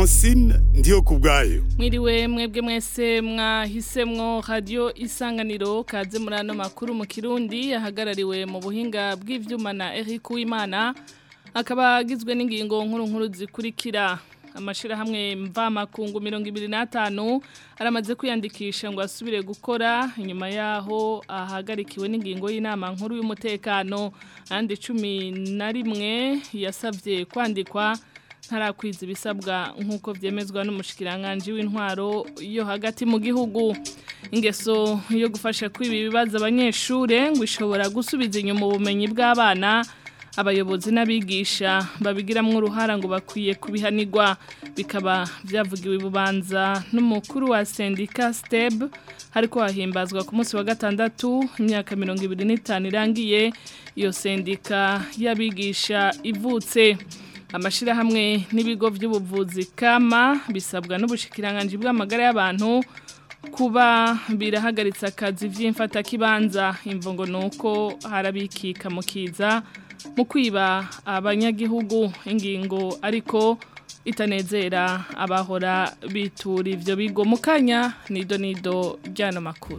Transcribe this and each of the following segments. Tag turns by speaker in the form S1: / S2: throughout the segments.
S1: francine ndiyo ku bwayo
S2: mwiriwe mwebwe mwese mwahisemwo radio isanganiro kaze muri ano makuru mu kirundi ahagarariwe mu buhinga bw'ivyuma na Eric Uwimana akaba agizwe n'ingingo nkuru nkuru zikurikira amashirahamwe mvamakungu mirongo ibiri n'atanu aramaze kwiyandikisha ngo asubire gukora inyuma yaho ahagarikiwe n'ingingo y'inama nkuru y'umutekano andi cumi na rimwe yasabye kwandikwa ntarakwiza ibisabwa nk'uko byemezwa n'umushikiranganji w'intwaro yo hagati mu gihugu ingeso yo gufasha kwiba ibibazo abanyeshure ngo ishobora gusubiza inyuma ubumenyi bw'abana abayobozi n'abigisha babigiramwo uruhara ngo bakwiye kubihanirwa bikaba byavugiwe bubanza n'umukuru wa sendika steb hariko hahimbazwa ku munsi wa gatandatu imyaka mirongo ibiri n'itanu irangiye iyo sendika y'abigisha ivutse amashirahamwe n'ibigo by'ubuvuzi kama bisabwa n'ubushikiranganje bw'amagara y'abantu kuba birahagaritse akazi vy'imfata kibanza imvungo nuko harabikika mukiza mu kwiba abanyagihugu ingingo ariko itanezera abahora bitura ivyo bigo mu kanya nido nido ryano makuru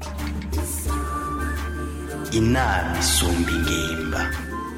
S3: inama isumba ingimba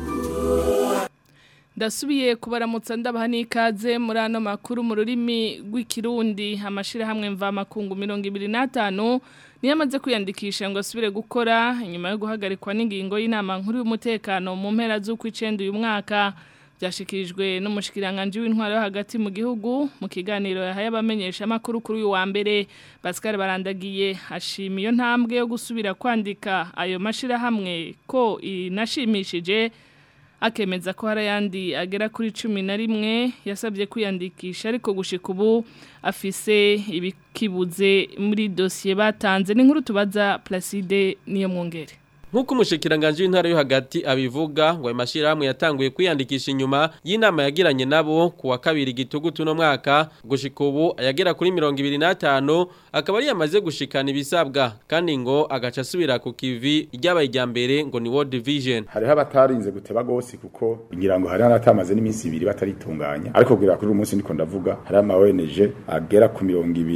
S2: ndasubiye kubaramutsa ndabaha n'ikaze muri ano makuru mu rurimi rw'ikirundi amashirahamwe mvamakungu mirongo ibiri n'atanu niyo amaze kwiyandikisha ngo asubire gukora inyuma yo guhagarikwa n'ingingo y'inama nkuru y'umutekano mu mpera z'ukw'icenda uyu mwaka byashikirijwe n'umushikiranganje w'intwaro yo hagati mu gihugu mu kiganiro yahaye abamenyesha amakuru kuri uyu wa mbere Pascal Barandagiye ashima iyo ntambwe yo gusubira kwandika ayo mashirahamwe ko inashimishije akemeza ko hari ayandi agera kuri cumi na rimwe yasabye kwiyandikisha ariko gushika ubu afise ibikibuze muri dosiye batanze ni nkuru tubaza Placide niyo mwongere
S4: Nkuko umushikiranganje w'intara yo hagati abivuga ngo amashirahamwe yatanguye kwiyandikisha inyuma y'inama yagiranye nabo ku wa kabiri gitugutu no mwaka gushika ubu ayagera kuri 25 akaba ari yamaze gushikana ibisabwa kandi ngo agaca asubira ku kivi ryabaye irya mbere ngo ni World Vision
S5: hariho abatarinze guteba gose kuko ngira ngo hari n'atamaze n'iminsi ibiri bataritunganya ariko kugira kuri uyu munsi niko ndavuga hari ama ONG agera ku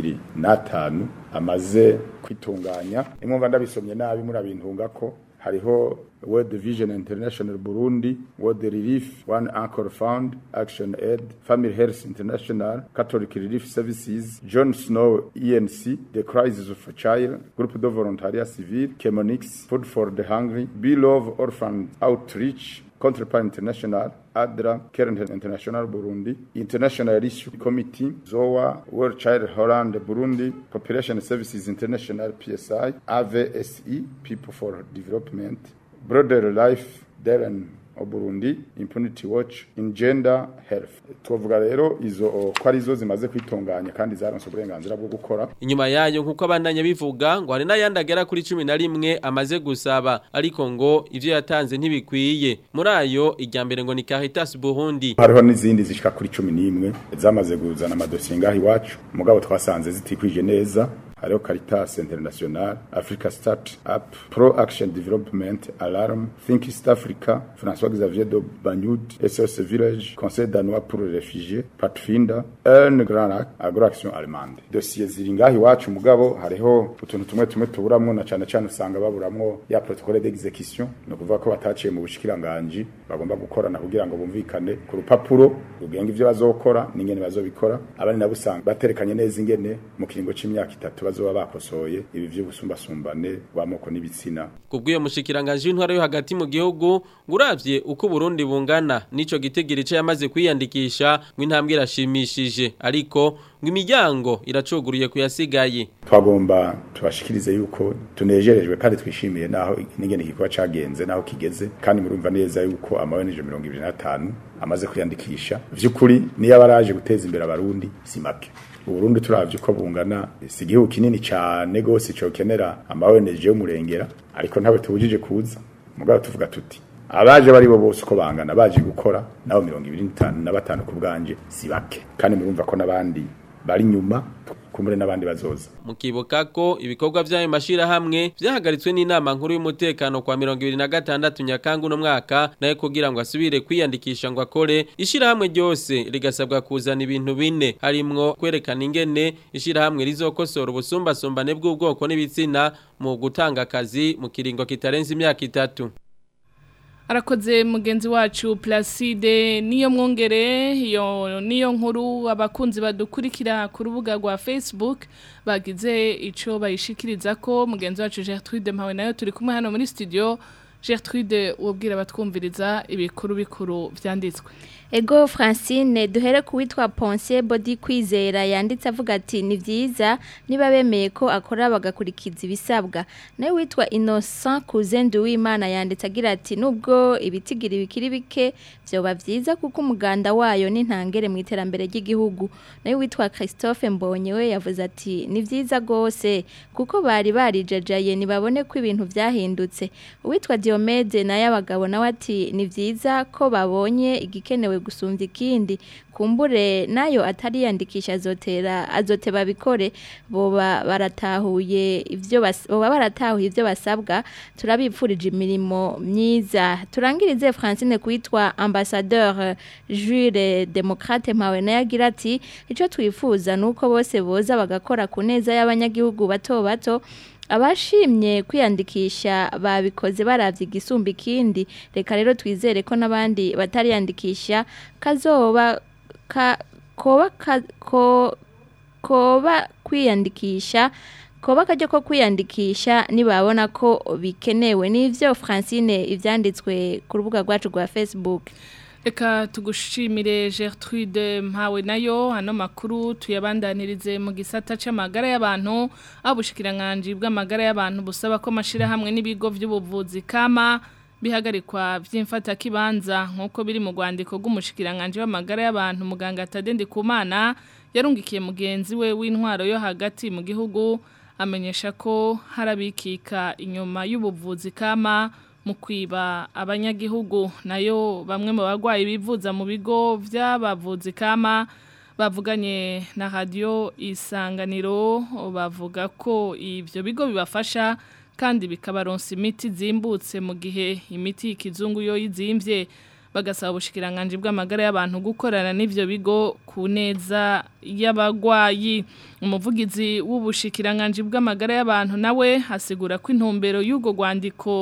S5: 25 amaze kwitunganya imwumva ndabisomye nabi murabintunga ko hariho World Vision International Burundi, World Relief, One Anchor Fund, Action Aid, Family Health International, Catholic Relief Services, John Snow ENC, The Crisis of a Child, Groupe de Volontariat Civil, Chemonix, Food for the Hungry, Be Love Orphan Outreach, Counterpart International, ADRA, Current International Burundi, International Issue Committee, ZOA, World Child Holland Burundi, Population Services International PSI, AVSE, People for Development, Broader Life, Darren Burundi, Impunity Watch, in Gender Health. Tuvuga rero izo ko ari zo zimaze kwitunganya kandi zaronse uburenganzira bwo gukora.
S4: Inyuma yayo nkuko abandanya bivuga ngo hari n'ayandi agera kuri 11 amaze gusaba ariko ngo ivyo yatanze ntibikwiye. Muri ayo ijya mbere ngo ni Caritas Burundi.
S5: Hariho n'izindi zishika kuri 11 zamaze kuzana amadosiye ngaho iwacu. Mugabo twasanze zitikwije neza hariho Caritas International, Africa Start Up, Pro Action Development, Alarm, Think East Africa, François Xavier de Banyud, SOS Village, Conseil danois pour les réfugiés, Patfinda, Ern Grand Lac, Agroaction Allemande. Dossier ziri ngaho iwacu mugabo hariho utuntu tumwe tumwe tuburamwo na cane cane usanga baburamwo ya protocole d'exécution, no kuvuga ko bataciye mu bushikiranganje bagomba gukorana kugira ngo bumvikane ku rupapuro rugenga ivyo bazokora n'ingene bazobikora abandi nabo usanga baterekanye neza ingene mu kiringo c'imyaka itatu bazoba bakosoye ibi vy'ubusumbasumbane bw'amoko n'ibitsina
S4: kubw'iyo mushikiranganje w'intwaro yo hagati mu gihugu nguravye uko Burundi bungana nico gitegerice yamaze kwiyandikisha mw'intambwe irashimishije ariko ngo imiryango iracuguruye kuyasigaye
S5: twagomba tubashikirize yuko tunejerejwe kandi twishimiye naho n'ingene igikorwa cagenze naho kigeze kandi murumva neza yuko amaweneje 25 amaze kwiyandikisha vy'ukuri niyo abaraje guteza imbere abarundi si make Burundi turavye uko bungana si igihugu kinini cyane gose cyo kenera amaweneje y'umurengera ariko ntawe tubujije kuza mugabo tuvuga tuti abaje bari bo bose uko bangana baje gukora nabo 25 na batanu ku bwanje si bake kandi murumva ko nabandi bari nyuma kumure n'abandi bazoza
S4: mukibuka ko ibikorwa by'ayo mashirahamwe vyahagaritswe n'inama nkuru y'umutekano kwa 2026 Nyakangu no mwaka naye kugira ngo asubire kwiyandikisha ngo akore ishirahamwe ryose rigasabwa kuzana ibintu bine harimwo kwerekana ingene ishirahamwe rizokosora ubusumbasumbane bw'ubwoko n'ibitsina mu gutanga akazi mu kiringo kitarenze imyaka itatu
S2: arakoze mugenzi wacu Placide niyo mwongere iyo niyo nkuru abakunzi badukurikira ku rubuga rwa Facebook bagize ico bayishikiriza ko mugenzi wacu Gertrude Mpawe nayo turi kumwe hano muri studio Gertrude ubwira batwumviriza ibikuru bikuru vyanditswe
S6: Ego Francine duhere kuwitwa Ponce Body kwizera yanditse avuga ati ni vyiza niba bemeye ko akora bagakurikiza ibisabwa nawe witwa Innocent Kuzendu w'Imana yanditse agira ati nubwo ibitigira bikiri bike byoba vyiza kuko umuganda wayo ni ntangere mu iterambere ry'igihugu nawe witwa Christophe Mbonye we yavuze ati ni vyiza gose kuko bari barijajaye nibabone ko ibintu vyahindutse uwitwa Diomede naye abagabo nawe ati ni vyiza ko babonye igikenewe gusumvya ikindi kumbure nayo atariyandikisha azotera azoteba bikore boba baratahuye ivyo bas, boba baratahuye ivyo basabwa turabipfurije imirimo myiza turangirize Francine kwitwa ambassadeur Jules Democrate Mpawe naye agira ati ico twifuza nuko bose boza bagakora ku neza y'abanyagihugu bato bato abashimye kwiyandikisha babikoze baravye igisumba ikindi reka rero twizere ko n'abandi batariyandikisha kazoba ka, koba ka, ko, koba kwiyandikisha koba kajya ko kwiyandikisha nibabona ko bikenewe nivyo Francine ivyanditswe ku rubuga rwacu rwa Facebook
S2: Eka tugushimire Gertrude mpawe nayo hano makuru tuyabandanirize mu gisata c'amagara y'abantu abushikiranganje bw'amagara y'abantu busaba ko mashira hamwe n'ibigo vy'ubuvuzi kama bihagarikwa vy'imfata kibanza nkuko biri mu rwandiko rw'umushikiranganje w'amagara y'abantu muganga Tadende Kumana yarungikiye mugenzi we w'intwaro yo hagati mu gihugu amenyesha ko harabikika inyuma y'ubuvuzi kama mu kwiba abanyagihugu nayo bamwe mu bagwayi bivuza mu bigo by'abavuzi kama bavuganye na radio isanganiro bavuga ko ivyo bigo bibafasha kandi bikabaronsa imiti zimbutse mu gihe imiti y'ikizungu yo yizimvye bagasaba ubushikiranganje bw'amagara y'abantu gukorana n'ivyo bigo ku neza y'abagwayi umuvugizi w'ubushikiranganje bw'amagara y'abantu nawe hasigura ko intumbero y'ugo rwandiko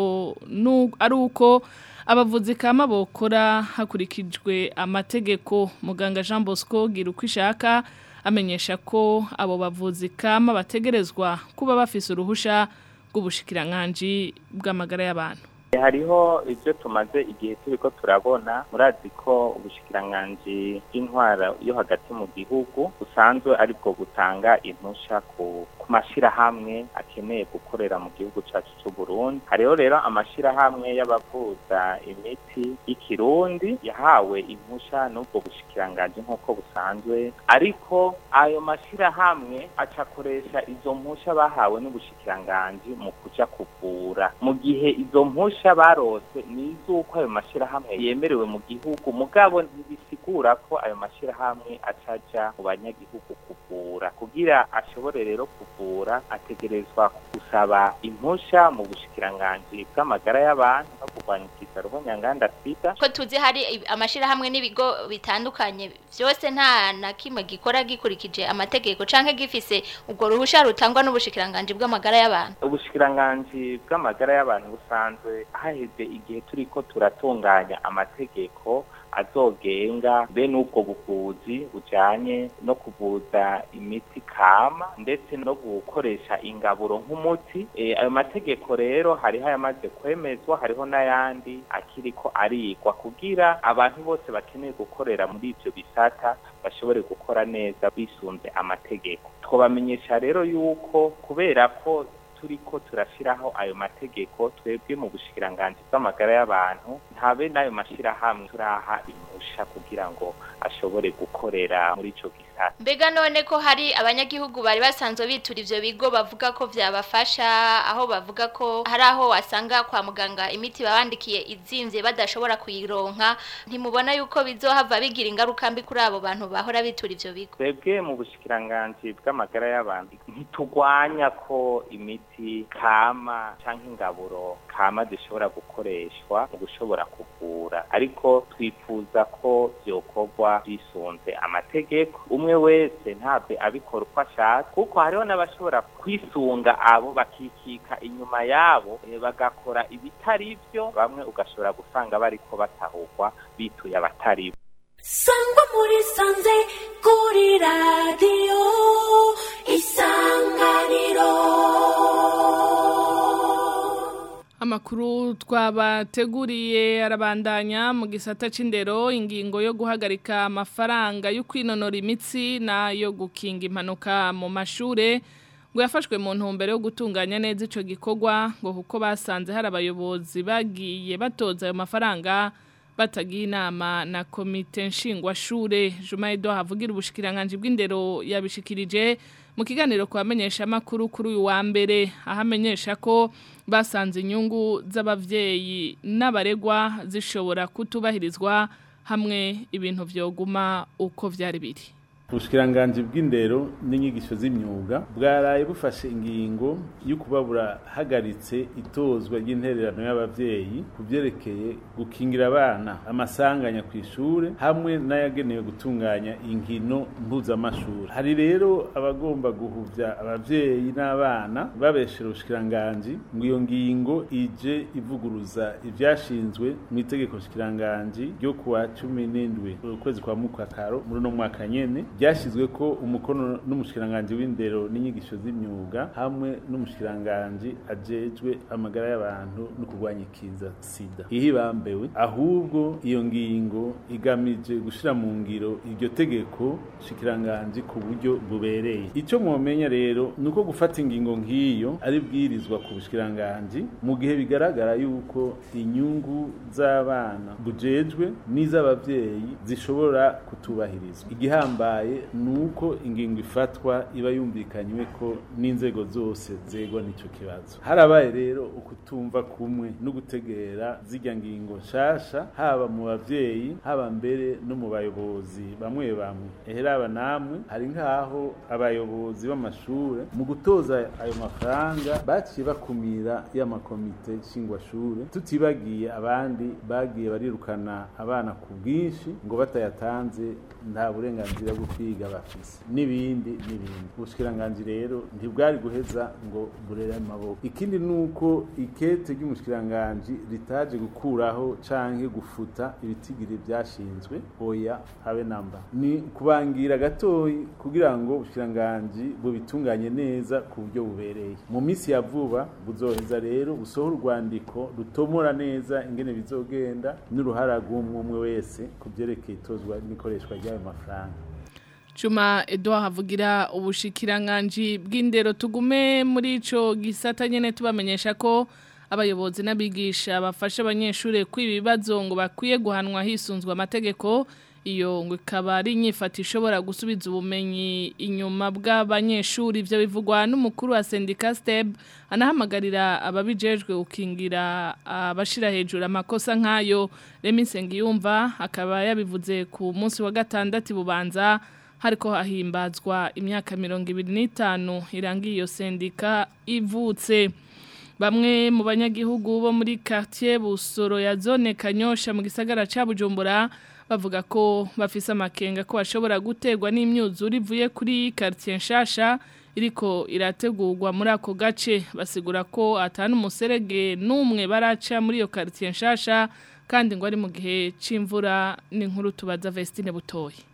S2: ari uko abavuzi kama bokora hakurikijwe amategeko muganga Jean Bosco gira uko ishaka amenyesha ko abo bavuzi kama bategerezwa kuba bafise uruhusha rw'ubushikiranganje bw'amagara y'abantu
S7: hariho ibyo tumaze igihe turi ko turabona murazi ko ubushikiranganje bw'intwara yo hagati mu gihugu busanzwe aribwo gutanga impusha ku mashyirahamwe akeneye gukorera mu gihugu cyacu cy'u Burundi hariho rero amashyirahamwe y'abavuza imiti y'ikirundi yahawe impusha n'ubwo bushikiranganje nk'uko busanzwe ariko ayo mashyirahamwe acakoresha izo mpusha bahawe n'ubushikiranganje mu kuja kuvura mu gihe izo mpusha barose ni iz'uko ayo mashyirahamwe yemerewe mu gihugu mugabo ntibisigura ko ayo mashyirahamwe acaja mu banyagihugu kuvura kugira ashobore rero kuvura ategerezwa gusaba impusha mu bushikiranganje bw'amagara y'abantu no kurwanya ikizaro nyanganda sida
S6: ko tuzi hari amashirahamwe n'ibigo bitandukanye byose nta na kimwe gikora gikurikije amategeko canke gifise ubwo ruhusha rutangwa n'ubushikiranganje bw'amagara y'abantu
S7: ubushikiranganje bw'amagara y'abantu busanzwe haheze igihe turiko turatunganya amategeko azogenga be n'ubwo buvuzi bujanye no kuvuza imiti kama ndetse no gukoresha ingaburo nk'umuti e, ayo mategeko rero hariho ayamaze kwemezwa hariho n'ayandi akiriko arigwa kugira abantu bose bakeneye gukorera muri ivyo bisata bashobore gukora neza bisunze amategeko twobamenyesha rero yuko kubera ko turiko turashiraho ayo mategeko twebwe mu bushikiranganji bw'amagara y'abantu ntabe n'ayo mashirahamwe turaha impusha kugira ngo ashobore gukorera muri ico gisata
S6: mbega none ko hari abanyagihugu bari basanzwe bitura ivyo bigo bavuga ko vyabafasha aho bavuga ko hari aho wasanga kwa muganga imiti babandikiye izimvye badashobora kuyironka ntimubona yuko bizohava bigira ingaruka mbi kuri abo bantu bahora bitura ivyo bigo
S7: twebwe mu bushikiranganji bw'amagara y'abantu ntitugwanya ko imiti kama canke ingaburo kama zishobora gukoreshwa mu gushobora kuvura ariko twifuza ko vyokorwa bisunze amategeko umwe wese ntabwo abikora uko ashatse kuko hariho n'abashobora kwisunga abo bakikika inyuma yabo eh, bagakora ibitari byo bamwe ugashobora gusanga bariko batahurwa bituye abatari bo
S8: sangwa muri sanze kuri radiyo isanganiro
S2: Amakuru twabateguriye arabandanya mu gisata c'indero ingingo yo guhagarika amafaranga yo kwinonora imitsi nayo gukinga impanuka mu mashure ngo yafashwe mu ntumbero yo gutunganya neza ico gikorwa ngo kuko basanze hari abayobozi bagiye batoza ayo mafaranga batagiye inama na komite nshingwashure Juma Edo havugira ubushikiranganje bw'indero yabishikirije mu kiganiro kubamenyesha makuru kuri uyu wa mbere ahamenyesha ko basanze inyungu z'abavyeyi n'abaregwa zishobora kutubahirizwa hamwe ibintu vyoguma uko vyari biri
S9: ubushikiranganji bw'indero n'inyigisho z'imyuga bwaraye bufashe ingingo yo kuba burahagaritse itozwa ry'intererano y'abavyeyi ku vyerekeye gukingira abana amasanganya ku ishure hamwe n'ayagenewe gutunganya inkino mpuzamashuri hari rero abagomba guhuvya abavyeyi n'abana babeshera ubushikiranganji ngo iyo ngingo ije ivuguruza ivyashinzwe mu itegeko shikiranganji ryo kuwa cumi n'indwi ukwezi kwa mukakaro muri uno mwaka nyene byashyizwe ko umukono n'umushikiranganji w'indero n'inyigisho z'imyuga hamwe n'umushikiranganji ajejwe amagara y'abantu no kurwanya ikiza sida ihibambewe ahubwo iyo ngingo igamije gushira mu ngiro iryo tegeko shikiranganji ku buryo bubereye ico mwomenya rero nuko gufata ingingo nk'iyo ari bwirizwa ku bushikiranganji mu gihe bigaragara yuko inyungu z'abana bujejwe n'iz'abavyeyi zishobora kutubahirizwa igihambaye nuko ingingo ifatwa iba yumvikanywe ko n'inzego zose zegwa n'ico kibazo harabaye rero ukutumva kumwe no gutegera zirya ngingo nshasha haba mu bavyeyi haba mbere no mu bayobozi bamwe bamwe eheraba namwe hari nk'aho abayobozi b'amashure mu gutoza ayo mafaranga baciye bakumira y'amakomite nshingwashure tutibagiye abandi bagiye barirukana abana ku bwinshi ngo batayatanze nta burenganzira bwo kwiga bafise n'ibindi n'ibindi ubushikiranganji rero ntibwari guheza ngo burere amaboko ikindi nuko ikete ry'umushikiranganji ritaje gukuraho canke gufuta ibitigiri byashinzwe oya habe namba ni kubangira gatoyi kugira ngo ubushikiranganji bubitunganye neza ku buryo bubereye mu minsi ya vuba buzoheza rero busohora urwandiko rutomora neza ingene bizogenda n'uruhara rw'umwe umwe wese ku byerekeye itozwa n'ikoreshwa ry'ayo mafaranga
S2: Juma Edouard havugira ubushikiranganji bw'indero tugume muri ico gisata nyene tubamenyesha ko abayobozi n'abigisha bafasha abanyeshure kwibibazo ngo bakwiye guhanwa hisunzwe amategeko iyo ngo ikaba ari inyifata ishobora gusubiza ubumenyi inyuma bw'abanyeshuri ibyo bivugwa n'umukuru wa sendika steb anahamagarira ababijejwe gukingira abashira hejuru amakosa nk'ayo remi nsengiyumva akaba yabivuze ku munsi wa gatandatu bubanza hariko hahimbazwa imyaka mirongo ibiri n'itanu irangiye iyo sendika ivutse bamwe mu banyagihugu bo muri quartier Busoro ya zone Kanyosha mu gisagara ca Bujumbura bavuga ko bafise amakenga ko bashobora gutegwa n'imyuzure ivuye kuri quartier nshasha iriko irategurwa muri ako gace basigura ko atanu umuserege n'umwe baraca muri iyo quartier nshasha kandi ngo ari mu gihe c'imvura n'inkuru tubaza Vestine Butoyi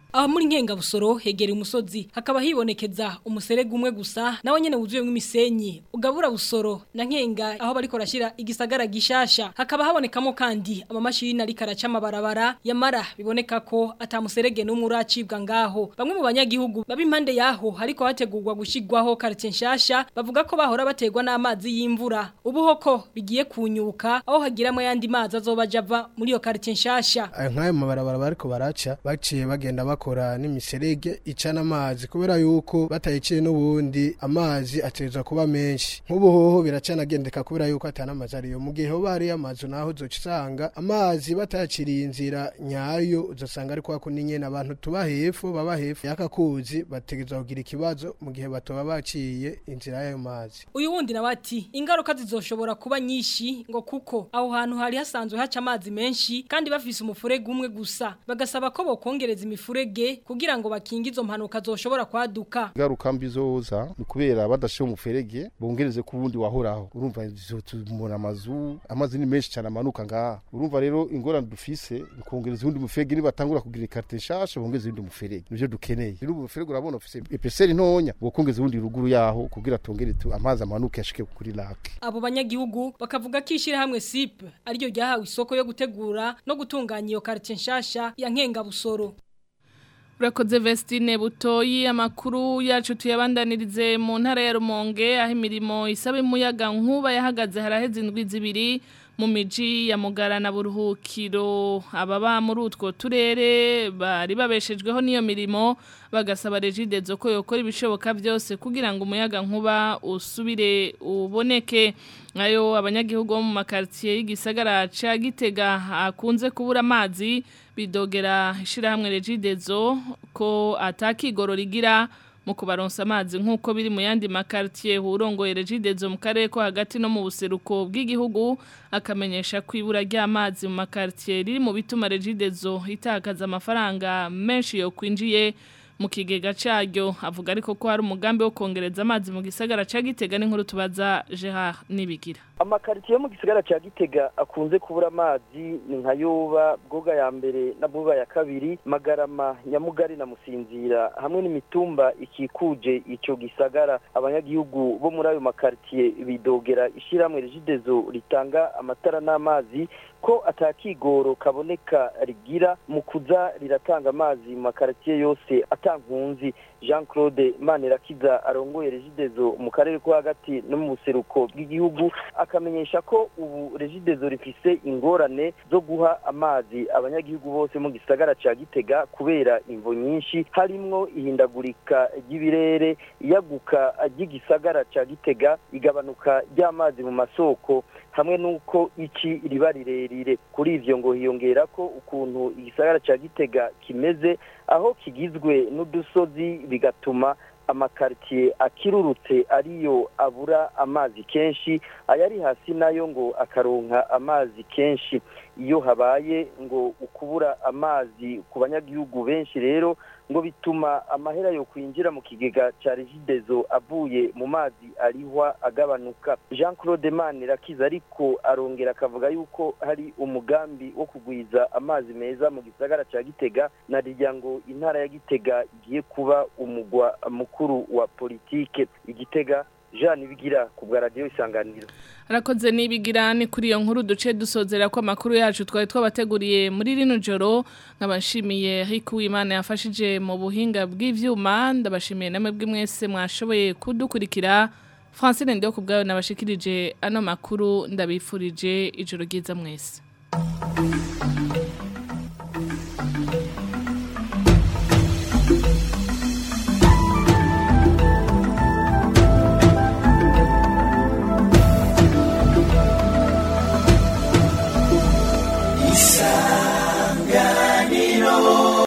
S10: aho muri nkengabusoro hegera umusozi hakaba hibonekeza umuserege umwe gusa nawe nyene wuzuyemo imisenyi ugabura busoro na nkenga aho bariko rashira igisagara gishasha hakaba habonekamo kandi amamashini ariko araca amabarabara yamara biboneka ko atamuserege n'umwe uracibwa ngaho bamwe mu banyagihugu baba impande yaho hariko hategurwa gushigwaho quartier nshasha bavuga ko bahora bategwa n'amazi y'imvura ubu hoko bigiye kunyuka aho hagiramo yandi mazi azobaja ava muri iyo quartier nshasha
S11: nk'ayo mabarabara bariko baraca baciye bagenda bakora n'imiserege icana amazi kubera yuko batayiciye n'ubundi amazi ateza kuba menshi nk'ubuhoho biracanagendeka kubera yuko atana amazi ariyo mu gihe hoba hariyo amazu naho uzoca usanga amazi batayaciriye inzira nyayo uzasanga ari kwa kundi nyene abantu tuba hepfo baba hepfo y'aka kuzi bategerezwa kugira ikibazo mu gihe batoba baciye inzira y'ayo mazi
S10: uyu wundi nawe ati ingaruka zizoshobora kuba nyinshi ngo kuko aho hantu hari hasanzwe haca amazi menshi kandi bafise umufurege umwe gusa bagasaba ko bokongereza imifurege kugira ngo bakinge izo mpanuka zoshobora kwaduka
S12: ingaruka mbi zoza ni kubera badashiye umuferege bongereze ku wundi wahoraho urumva tumura amazu amazi ni menshi cyane amanuka ngaha urumva rero ingorane dufise ni kongereza uwundi muferege nibatangura kugira ikarite nshasha bongeze uwundi muferege nivyo dukeneye rero umuferege urabona ufise epeseri ntonya bokongeza uwundi ruguru yaho kugira tongere tu amazi amanuke ashike kuri lake
S10: abo banyagihugu bakavuga ko ishyirahamwe SIP ariryo ryahawe isoko yo gutegura no gutunganya iyo quartier nshasha ya Nkengabusoro
S2: Urakoze Vestine Butoyi amakuru yacu tuyabandanirize mu ntara ya Rumonge aho imirimo isaba umuyaga nkuba yahagaze haraheze indwi zibiri mu miji ya Mugara na Buruhukiro ababa muri utwo turere bari babeshejweho niyo mirimo bagasaba Regidezo ko yokora ibishoboka byose kugira ngo umuyaga nkuba usubire uboneke ayo abanyagihugu bo mu makartier y'igisagara ca Gitega akunze kubura amazi bidogera ishirahamwe Regidezo ko atakigoro rigira mu kubaronsa amazi nk'uko biri mu yandi makartier hurongoye Regidezo mu karere ko hagati no mu buseruko bw'igihugu akamenyesha ko ibura ry'amazi mu makartier riri mu bituma Regidezo itakaza amafaranga menshi yo kwinjiye mu kigega cyaryo avuga ariko ko hari umugambi wo kongereza amazi mu gisagara ca Gitega n'inkuru tubaza Gerard Nibigira
S13: amakaritiye yo mu gisagara cya gitega akunze kubura amazi ni nka yoba bwoga ya mbere na bwoga ya kabiri magarama nyamugari na musinzira hamwe n'imitumba ikikuje icyo gisagara abanyagihugu bo muri ayo makaritiye bidogera ishyirahamwe regidezo ritanga amatara n'amazi ko atakigoro kaboneka rigira mu kuza riratanga amazi mu makaritiye yose atankunzi jean claude manirakiza arongoye regidezo mu karere ko hagati no mu buseruko bw'igihugu akamenyesha ko ubu regidezo rifise ingorane zo guha amazi abanyagihugu bose mu gisagara ca gitega kubera imvo nyinshi harimwo ihindagurika ry'ibirere iyaguka ry'igisagara ca gitega igabanuka ry'amazi mu masoko hamwe n'uko iki riba rirerire kuri ivyo ngo hiyongera ko ukuntu igisagara ca gitega kimeze aho kigizwe n'udusozi bigatuma amakaritiye akirurutse ariyo abura amazi kenshi ayari hasi nayo ngo akaronka amazi kenshi iyo habaye ngo ukubura amazi ku banyagihugu benshi rero ngo bituma amahera yo kwinjira mu kigega cya regidezo avuye mu mazi arihwa agabanuka jean claude manirakiza ariko arongera akavuga yuko hari umugambi wo kugwiza amazi meza mu gisagara cya gitega na rirya ngo intara ya gitega igiye kuba umugwa mukuru wa politike igitega jean ibigira ku bwa radiyo isanganiro
S2: arakoze nibigira ni kuri iyo nkuru duce dusozera ko amakuru yacu twari twabateguriye muri rino joro nkabashimiye Rick Uwimana yafashije mu buhinga bw'ivyuma ndabashimiye namwe bw'imwese mwashoboye kudukurikira Francine ndio kubgayo nabashikirije ano makuru ndabifurije ijoro ryiza mwese